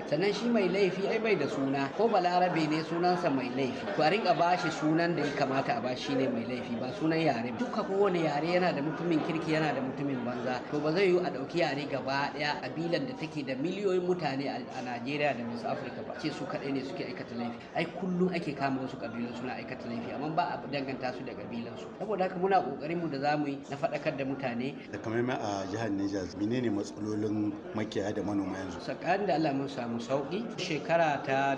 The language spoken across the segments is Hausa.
sannan shi mai laifi ai bai da suna ko balarabe ne sunansa mai laifi to a rinka bashi sunan da ya kamata a bashi ne mai laifi ba sunan yare duka kowane yare yana da mutumin kirki yana da mutumin banza to ba zai yiwu a ɗauki yare gaba ɗaya kabilan da take da miliyoyin mutane a Najeriya da West Africa ba ce su kaɗai ne suke aikata laifi ai kullum ake kama wasu kabilun suna aikata laifi amma ba a danganta su da kabilan su saboda haka muna kokarin mu da zamu yi na faɗakar da mutane da kamar a jihar Niger menene matsalolin makiyaya da manoma yanzu tsakanin da Allah mun samu sauki shekara ta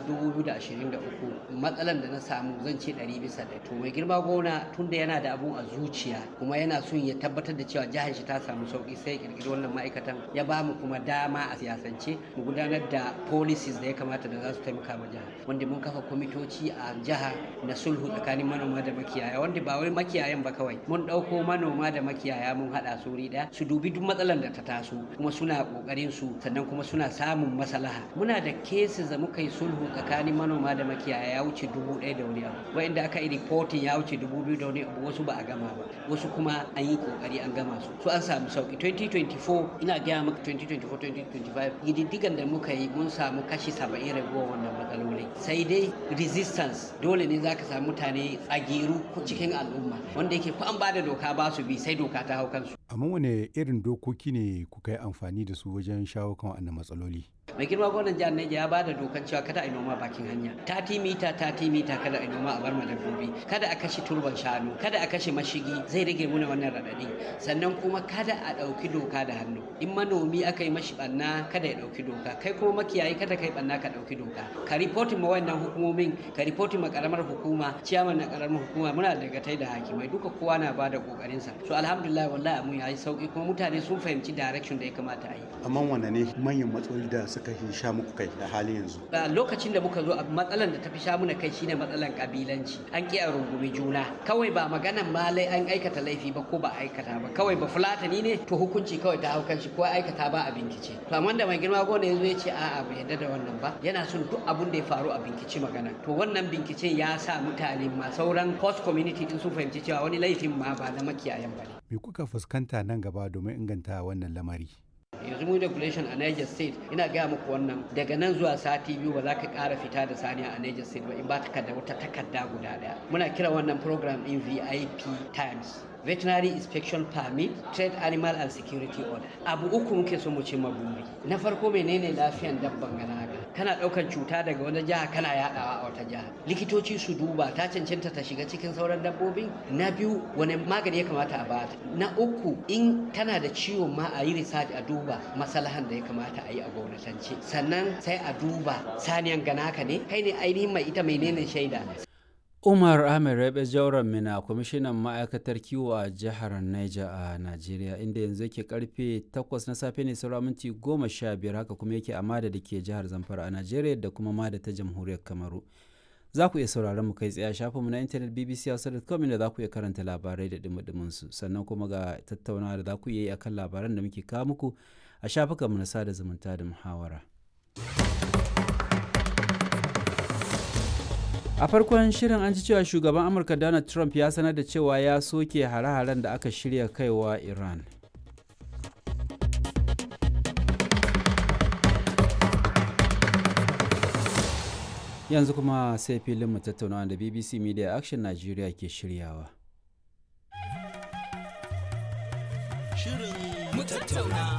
2023 matsalan da na samu zan ce 100 bisa da to mai girma gona tunda yana da abun a zuciya kuma yana son ya tabbatar da cewa jihar shi ta samu sauki sai ya kirkiri wannan ma'aikatan ya ba mu kuma dama a siyasance mu gudanar da policies da ya kamata da za su taimaka ma jihar wanda mun kafa kwamitoci a jiha na sulhu tsakanin manoma da makiyaya wanda ba wai makiyayan ba kawai mun ɗauko manoma da makiyaya mun haɗa su wuri ɗaya su dubi duk matsalar da ta taso kuma suna ƙoƙarin su sannan kuma suna samun maslaha muna da cases da muka yi sulhu tsakanin manoma da makiyaya ya wuce dubu ɗaya da wani abu wa'inda aka yi reporting ya wuce dubu biyu da wani abu wasu ba a gama ba wasu kuma an yi ƙoƙari an gama su so an samu sauki 2024 ina gaya maka 2024-2025 gididdigan da muka yi mun samu kashi 70 raguwa wannan matsaloli sai dai resistance dole ne zaka samu mutane tsagiru cikin al'umma wanda yake ko an bada doka ba su bi sai doka ta hau kansu amma wane irin dokoki ne kuka yi amfani da su wajen shawo kan wannan matsaloli mai girma gwamnan jihar Niger ya ba da dokan cewa kada a yi noma bakin hanya 30 mita 30 mita kada a yi noma a bar dabbobi kada a kashe turban shanu kada a kashe mashigi zai rage muna wannan radadi sannan kuma kada a ɗauki doka da hannu in manomi aka yi mashi banna kada ya ɗauki doka kai kuma makiyayi kada kai banna ka ɗauki doka ka ripotin ma wannan hukumomin ka ripotin ma karamar hukuma ciyaman na karamar hukuma muna da gatai da hakimai duka kowa na ba da kokarin sa so alhamdulillah wallahi mun yi sauki kuma mutane sun fahimci direction da ya kamata a yi amma wanne ne manyan matsaloli da suka fi sha muku kai a halin yanzu a lokacin da muka zo a matsalan da ta fi sha muna kai shine matsalan kabilanci an ki a rungumi juna kawai ba maganan malai an aikata laifi ba ko ba aikata ba kawai ba fulatani ne to hukunci kawai ta haukan shi ko aikata ba a binkice to amma da mai girma gona yazo ya ce a'a bai yarda da wannan ba yana son duk abun da ya faru a binkici magana to wannan binkicen ya sa mutane ma sauran host community din sun fahimci cewa wani laifin ma ba na makiyayan ba ne me kuka fuskanta nan gaba domin inganta wannan lamari yanzu mun regulation a Niger State ina gaya muku wannan daga nan zuwa sati biyu ba za ka ƙara fita da saniya a Niger State ba in ba takarda wata takarda guda ɗaya muna kira wannan program in VIP times veterinary inspection permit trade animal and security order abu uku muke so mu ce maburi na farko menene lafiyan dabban ganaga kana ɗaukar cuta daga wani jiha kana yaɗawa a wata jiha likitoci su duba ta cancanta ta shiga cikin sauran dabbobin na biyu wani magani ya kamata a bata na uku in tana da ciwon ma a yi research a duba masalahan da ya kamata a yi a gwamnatance sannan sai a duba saniyan ganaka ne kai ne ainihin mai ita menene shaida umar ahmed rabe jauran mina kwamishinan ma'aikatar kiwo a jihar niger a najeriya inda yanzu yake karfe 8 na safe ne saura minti 15 haka kuma yake a mada da ke jihar zamfara a najeriya da kuma mada ta jamhuriyar kamaru za ku iya sauraron mu kai tsaye a shafinmu na intanet bbc hausa.com inda za ku iya karanta labarai da dumudumin su sannan kuma ga tattaunawa da za ku iya yi akan labaran da muke kawo muku a shafukanmu na sada zumunta da muhawara. a farkon shirin an ji cewa shugaban amurka donald trump ya sanar da cewa ya soke hare-haren da aka shirya kaiwa iran yanzu kuma sai filin mu tattaunawa da bbc media action nigeria ke shiryawa shirin mu tattauna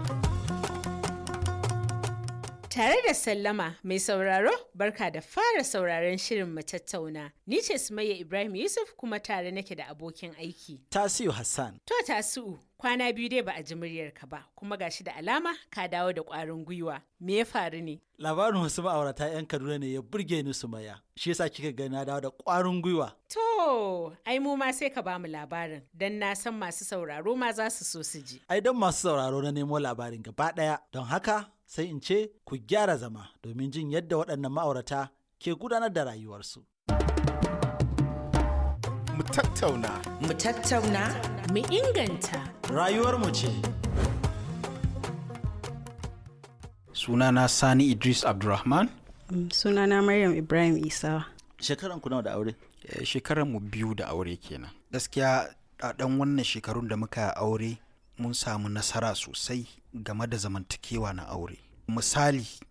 Tare da sallama mai sauraro barka da fara sauraron shirin mu tattauna. Ni ce Sumayya Ibrahim Yusuf kuma tare nake da abokin aiki. Tasiu Hassan. To Tasiu, kwana biyu dai ba a ji muryarka ba, kuma gashi da alama ka dawo da ƙwarin gwiwa. Me ya faru ne? Labarin wasu ma'aurata 'yan Kaduna ne ya burge ni Sumayya. Shi yasa kika ga na dawo da ƙwarin gwiwa. To, ai mu ma sai ka bamu labarin, don na san masu sauraro ma za su so su ji. Ai don masu sauraro na nemo labarin gaba ɗaya. Don haka sai in ce ku gyara zama domin jin yadda waɗannan ma'aurata ke gudanar da rayuwarsu. Mu tattauna. Mu tattauna. Mu inganta. Rayuwarmu ce. Sunana Sani Idris Abdulrahman. Sunana Maryam Ibrahim Isa. Shekaran ku nawa da aure? Shekaran mu biyu da aure kenan. Gaskiya a ɗan wannan shekarun da muka aure mun samu nasara sosai game da zamantakewa na aure. Misali